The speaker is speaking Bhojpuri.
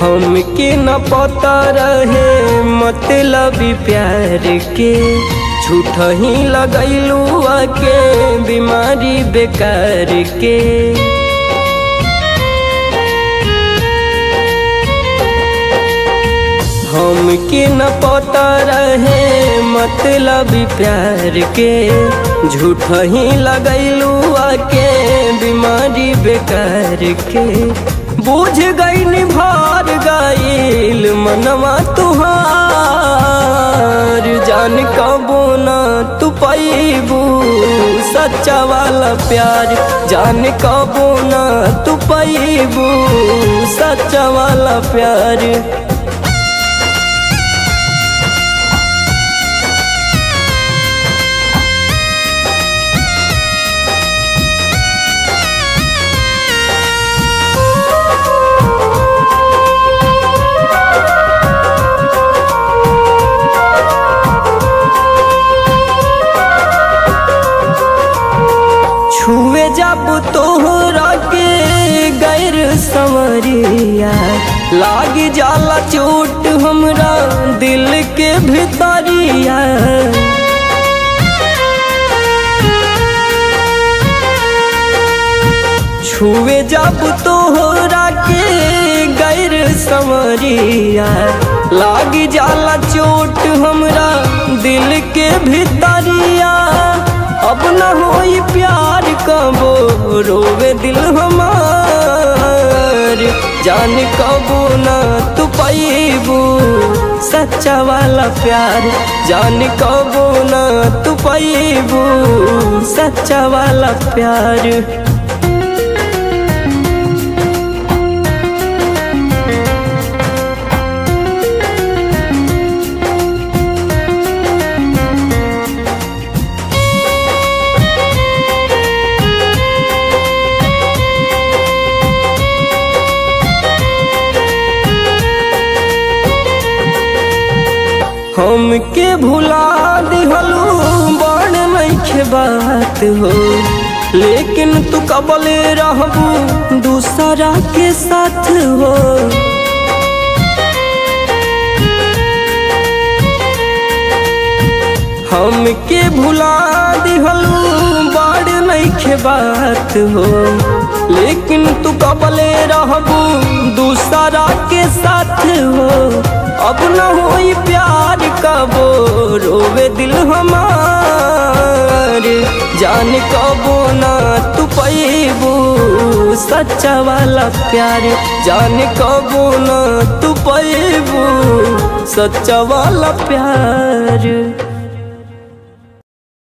हमके न पता रहे मतलब प्यार के झूठ ही लगैलू के बीमारी बेकार के हमके न पता रहे मतलब प्यार के झूठ ही लगैलू के बीमारी बेकार के बुझ गई निभार गईल मनवा तुहार जान कबो न तू पैबू सच्चा वाला प्यार जान कबो न तू पैबू सच्चा वाला प्यार छुए जब तोहरा के गैर संवरिया लाग जाला चोट हमरा दिल के भितरिया छुए जब तोहरा के गैर संवरिया लाग जाला चोट हमरा दिल के भितरिया अब न होई प्यार कबो रोवे दिल हमार जान कबो न तू पैबू सच्चा वाला प्यार जान कबो न तू पैबू सच्चा वाला प्यार हमके भुला दिहलू बड़ नइखे बात हो लेकिन तू कबले रहबू दूसरा के साथ हो हमके भुला दिहलू बड़ नइखे बात हो लेकिन तू कबले रहबू दूसरा के साथ हो अब न होई प्यार कबो रोवे दिल हमार जान कबो ना तू पैबू सच्चा वाला प्यार जान कबो ना तू पैबू सच्चा वाला प्यार